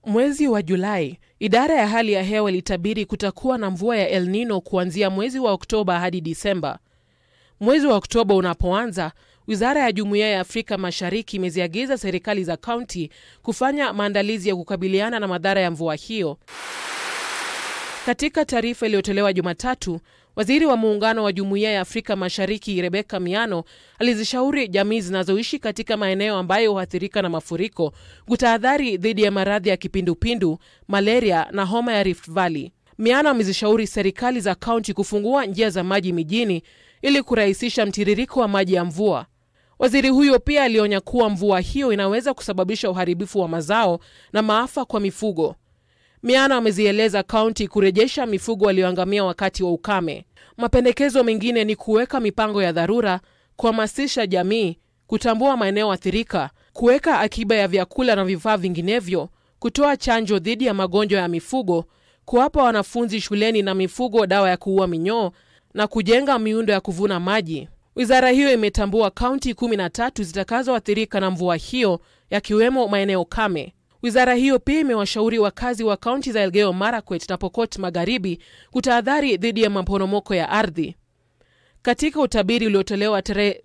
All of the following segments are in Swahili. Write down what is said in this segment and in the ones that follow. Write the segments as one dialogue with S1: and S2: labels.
S1: Mwezi wa Julai, idara ya hali ya hewa ilitabiri kutakuwa na mvua ya El Nino kuanzia mwezi wa Oktoba hadi Disemba. Mwezi wa Oktoba unapoanza, wizara ya Jumuiya ya Afrika Mashariki imeziagiza serikali za kaunti kufanya maandalizi ya kukabiliana na madhara ya mvua hiyo. Katika taarifa iliyotolewa Jumatatu, waziri wa muungano wa Jumuiya ya Afrika Mashariki Rebeka Miano alizishauri jamii zinazoishi katika maeneo ambayo huathirika na mafuriko kutahadhari dhidi ya maradhi ya kipindupindu, malaria na homa ya Rift Valley. Miano amezishauri serikali za kaunti kufungua njia za maji mijini ili kurahisisha mtiririko wa maji ya mvua. Waziri huyo pia alionya kuwa mvua hiyo inaweza kusababisha uharibifu wa mazao na maafa kwa mifugo. Miano amezieleza kaunti kurejesha mifugo walioangamia wakati wa ukame. Mapendekezo mengine ni kuweka mipango ya dharura, kuhamasisha jamii, kutambua maeneo athirika, kuweka akiba ya vyakula na vifaa vinginevyo, kutoa chanjo dhidi ya magonjwa ya mifugo, kuwapa wanafunzi shuleni na mifugo dawa ya kuua minyoo na kujenga miundo ya kuvuna maji. Wizara hiyo imetambua kaunti kumi na tatu zitakazoathirika na mvua hiyo, yakiwemo maeneo kame. Wizara hiyo pia imewashauri wakazi wa kaunti za Elgeyo Marakwet na Pokot Magharibi kutahadhari dhidi ya maporomoko ya ardhi. Katika utabiri uliotolewa tarehe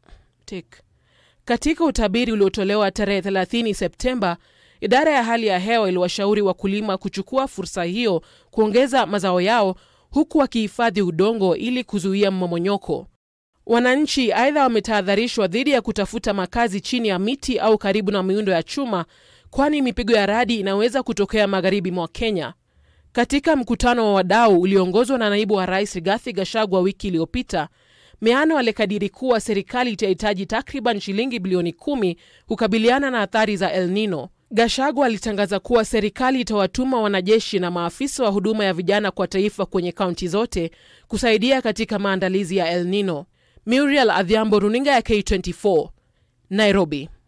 S1: katika utabiri uliotolewa tarehe 30 Septemba, idara ya hali ya hewa iliwashauri wakulima kuchukua fursa hiyo kuongeza mazao yao huku wakihifadhi udongo ili kuzuia mmomonyoko. Wananchi aidha wametahadharishwa dhidi ya kutafuta makazi chini ya miti au karibu na miundo ya chuma kwani mipigo ya radi inaweza kutokea magharibi mwa Kenya. Katika mkutano wa wadau ulioongozwa na naibu wa rais Rigathi Gachagua wiki iliyopita, Miano alikadiri kuwa serikali itahitaji takriban shilingi bilioni kumi kukabiliana na athari za El Nino. Gachagua alitangaza kuwa serikali itawatuma wanajeshi na maafisa wa huduma ya vijana kwa taifa kwenye kaunti zote kusaidia katika maandalizi ya El Nino. Muriel Adhiambo, runinga ya K24, Nairobi.